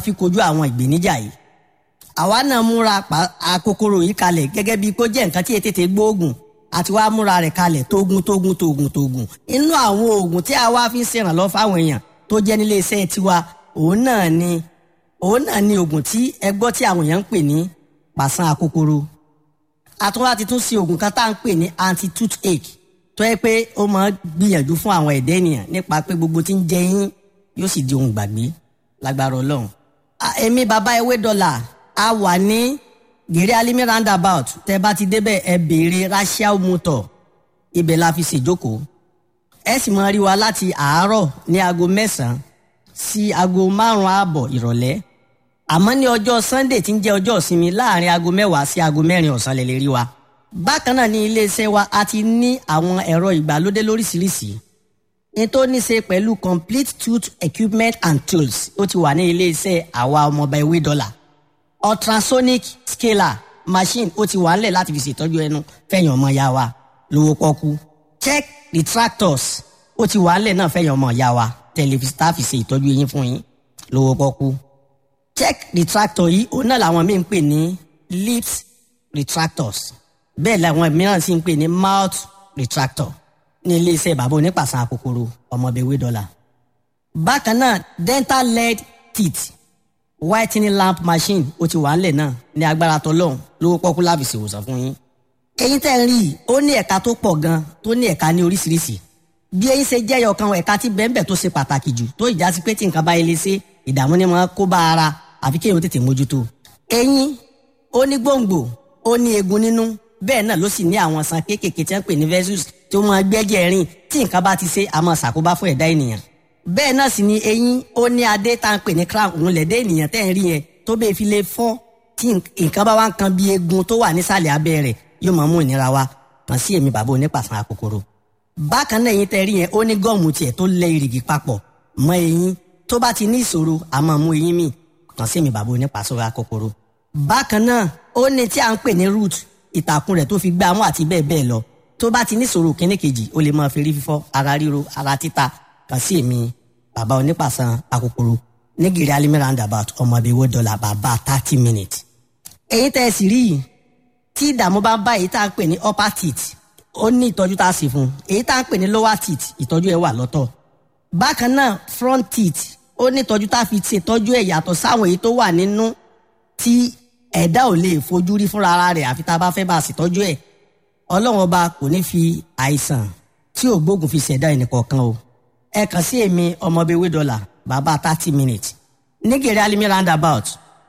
fi kojú àwọn ìgbéníjà yìí àwa náà múra àkókòrò yìí kalẹ̀ gẹ́gẹ́ bíi kó jẹ́ nǹkan tí ètètè gbóògùn àti wàá múra rẹ̀ kalẹ̀ tógun tógun tógun tógun inú àwọn oògùn tí a wá fi ń ṣèrànlọ́ fáwọn èèyàn tó jẹ́ nílé iṣẹ́ tiwa òun náà ni òun náà ni oògùn tí ẹ gbọ́ tí àwọn èèyàn ń pè ní pàṣán àkókòrò àtúnwá ti tún ṣe oògùn kan tá à ń pè ní anti toothache tó yẹ pé ó máa gbìyànjú fún àwọn ẹ̀dá ènìyàn nípa pé gbogbo tí ń jẹ yín yóò sì di ohun gbàgbé lágbára ọlọ́run. èmi bàbá ewé dọ́là a wà ní gèrè alimi roundabout tẹ bá ti débẹ̀ ẹ béèrè rachel motor ibẹ̀ la fi ṣèjókòó ẹ sì máa rí wa láti àárọ̀ ní aago mẹ́sàn-án sí aago márùn-ún ààbọ̀ ìrọ̀lẹ́ àmọ́ ní ọjọ́ sunday tí ń jẹ́ ọjọ́ ìsinmi láàrin aago mẹ́wàá sí aago mẹ́rin ọ̀sán lè lè rí wa bákan náà ní iléeṣẹ́ wa a ti ní àwọn ẹ̀rọ ìgbàlódé lóríṣiríṣi ní tó ní ṣe pẹ̀lú complete tooth equipment and tools ó ti wà ní iléeṣẹ́ àwa ọmọọba ewé dọ́là ultrasonic scaler machine ó ti wà ńlẹ̀ láti fi ṣètọ́jú ẹnu fẹ̀yìn ọmọ ya wa lówó pọ́kú check retractors ó ti wà ńlẹ̀ náà fẹ̀yìn ọmọ ya wa tẹlifíṣítà fi ṣe ìtọ́jú eyín fún yín lówó pọ́kú check retractor yìí òun náà làwọn míì ń pè ní lips retractors bẹ́ẹ̀ làwọn mìíràn sì ń pè ní mouth retractor ní iléeṣẹ́ bàbá onípàṣán kòkòrò ọmọbẹ̀wé dọ́là. bákan náà dental lead teeth whitening lamp machine ó ti wà ńlẹ̀ náà ní agbára tọlọ́hún lówó pọ́kú láfi ṣèwòsàn fún yín. eyín tẹ́ ń rí i ó ní ẹ̀ka tó pọ̀ gan tó ní ẹ̀ka ní oríṣiríṣi. bí eyín ṣe jẹ́ ọ̀kan ẹ̀ka tí bẹ́ẹ̀nbẹ́ẹ̀ tó ṣe pàtàkì jù tó ìjà sí pé tí nǹkan bá yẹ lé ṣe ìdààmú ni wọ́n kó bá ara àfi kéèyàn tètè mójútó. eyín ó ní gbòǹgbò ó ní eegun nínú bẹ́ẹ̀ náà ló sì ní àwọn san kéékèèké tí wọ́n pè ní vessels tí ó máa gbẹ́jẹ̀ rìn tí nǹkan bá ti ṣe àmọ́ ṣàkóbá fún ẹ̀dá ènìyàn. bẹ́ẹ̀ náà sì ni eyín ó ní adé tá à ń pè ní crown òun lẹ̀dẹ́ ènìyàn tẹ́ ń rí yẹn tó bẹ́ẹ̀ fi lè fọ́ tí nǹkan bá wá ń kan bí eegun tó wà nísàlẹ̀ abẹ́ rẹ̀ yóò máa mú ìnira wá kàn sí èmi bàbá onípàṣán àkókòrò. bákan náà eyín tẹ́ rí yẹn ó ní gọ́ọ̀mù tiẹ̀ tó lẹ ìrìgì papọ̀ mọ́ eyín tó bá ti ní ìṣòro àmọ́ mú eyín mì kàn sí èmi bàbá onípàṣán àkókòrò. bákan náà ó ní tí à ń pè ní root ìtàkùn rẹ̀ tó fi gbá mú àti bẹ́ẹ̀ bẹ́ẹ̀ lọ tó bá ti níṣòro kíní kejì ó lè máa fi rí fífọ́ ara ríro ara títa kàn sí èmi bàbá onípàṣán àkókòrò nígìrì alimi roundabout ọmọ ibi owó dọ́là bàbá thirty minutes. èyí tẹ́ ẹ sì rí yìí tí ìdààmú bá ń bá èyí tá à ń pè ní upper teeth ó ní ìtọ́jú tá a sì fún un èyí tá à ń pè ní lower teeth ìtọ́jú ẹ̀ wà lọ́tọ̀. bákan náà front teeth ó ní ìtọ́jú tá a fi ṣètọ́jú ẹ̀ yàtọ̀ sáwọn èyí tó wà nínú tí ẹ̀dá ò lè fojú rí fúnra ara rẹ̀ àfi tá a bá fẹ́ bá a ṣètọ́jú ẹ̀ ọlọ́run ọba kò ní fi àìsàn tí ò gbógun fi ṣẹ̀dá ẹnìkọ̀ọ̀kan o ẹ kàn sí èmi ọmọbewé dọ́là bàbá thirty minutes nígèrè alimi roundabout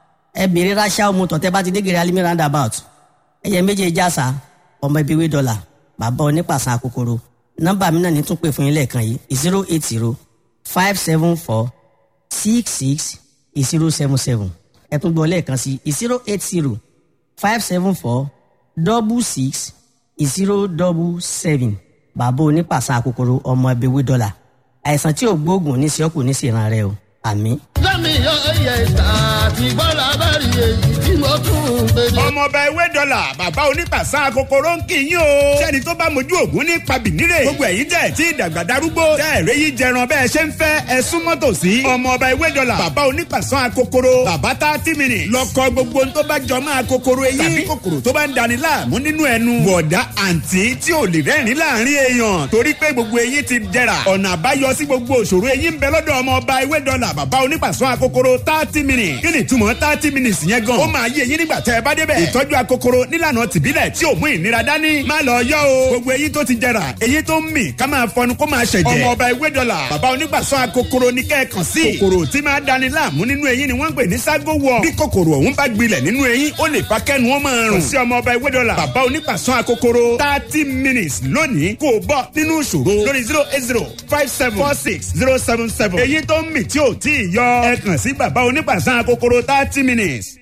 ẹ bèrè ráṣà ọmọ tọ̀tẹ́ bá ti nígèrè alimi roundabout ẹyẹ méje jásà ọmọbewé dọ́là bàbá onípàṣán àkókòrò nọ́mbà mi náà ní tún pè fún yín lẹ́ẹ̀kan yìí zero eight zero five seven four six six zero seven seven ẹ tún gbọ́ lẹ́ẹ̀kan sí zero eight zero five seven four double six zero double seven bàbá onípàṣán àkókòrò ọmọ ẹbẹ̀wé dọ́là àìsàn tí ò gbóògùn ní sẹ́kù ní sèràn rẹ o àmín. lẹ́mi yọ ẹyẹ àti bọ́lá bẹ́ẹ̀rì èyí tí mo tún ń gbé ní. ọmọọba ewé dọ́là bàbá onípàṣán kòkòrò ń kì í yín o. sẹ́ni tó bá mojú ògún ní pabìnírè. gbogbo ẹ̀yin tẹ̀ tí ìdàgbà darúgbó. tẹ́ ẹ̀rẹ́ yìí jẹran bẹ́ẹ̀ ṣe ń fẹ́ ẹ súnmọ́ tòsí. ọmọọba ewé dọ́là bàbá onípàṣán kòkòrò. bàbá tá a ti mìíràn. lọ́kọ gbogbo tó bá jọ máa kòkòrò eyín. tàbí kòkòrò tó bá ń dani láàmú nínú ẹnu. bọ̀dá àǹtí tí ò lè rẹ́rìn láàrin èèyàn. torí pé gbogbo eyín ti dẹ̀ra. ọ̀nà àbáyọ sí gbogbo òṣòro eyín ń bẹ lọ́dọ̀ ọmọọba ewé dọ́là bàbá onípàṣán akokoro thirty minutes. kí ni ìtumọ̀ thirty minutes yẹn gan. ó máa yé eyín nígbà tẹ́ ẹ bá débẹ̀. ìtọ́jú akokoro nílànà tìbílẹ̀ tí ò mú ìnira dání. má lọ yọ o. gbogbo eyín tó ti jẹrà eyín tó ń mì ká máa fọnu kó máa ṣẹ̀jẹ̀. ọmọ ọba ewé dọ́là bàbá onígbàsọ akokoro ní kẹ́ẹ̀kan sí. kòkòrò tí máa dani láàmú nínú eyín ni wọ́n ń pè ní ságo wọ̀. bí kòkòrò ọ̀hún bá gbilẹ̀ nínú eyín ó lè fa kẹ́nu wọn máa rùn. kò sí ọmọ ọba ewé dọ́là bàbá onígbàsọ akokoro thirty minutes lónìí kò bọ́ nínú ìṣòro lórí zero eight zero five seven four six zero seven seven. eyín tó ń mì tí ò tí ì yọ ẹ kàn sí bàbá onígbàsọ akokoro thirty minutes.